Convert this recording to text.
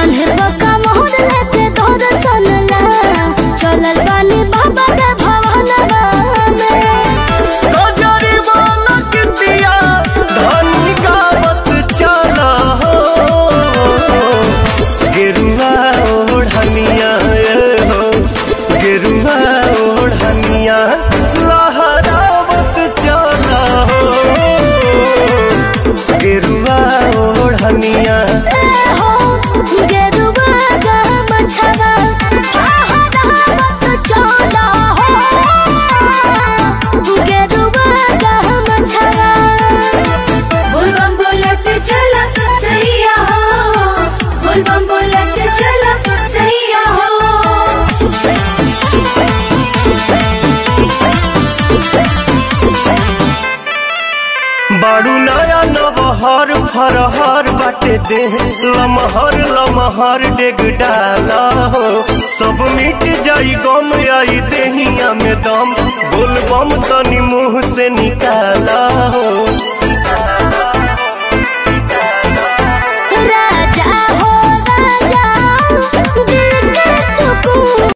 कान्हे बका मोहर लेके तोर सनला चलल बानी बाबा के भवनवा में गजरी वाला कितिया धनी गावत चला हो गेरुआ ओढ़निया ए हो गेरुआ ओढ़निया लहरावत चला हो गेरुआ ओढ़निया ए हो गेरुआ गा मछवा फहरावत चला हो गेरुआ गा मछवा बोल बम बोलत चला सैया हो बोल बम बोलत चला सैया हो बाड़ू नया नबहर फरहर बाटे दे लमहर लमहर डेग डाला हो सब मिट जाई गम आई देहिया में दम बोल बम तनी मुंह से निकाला हो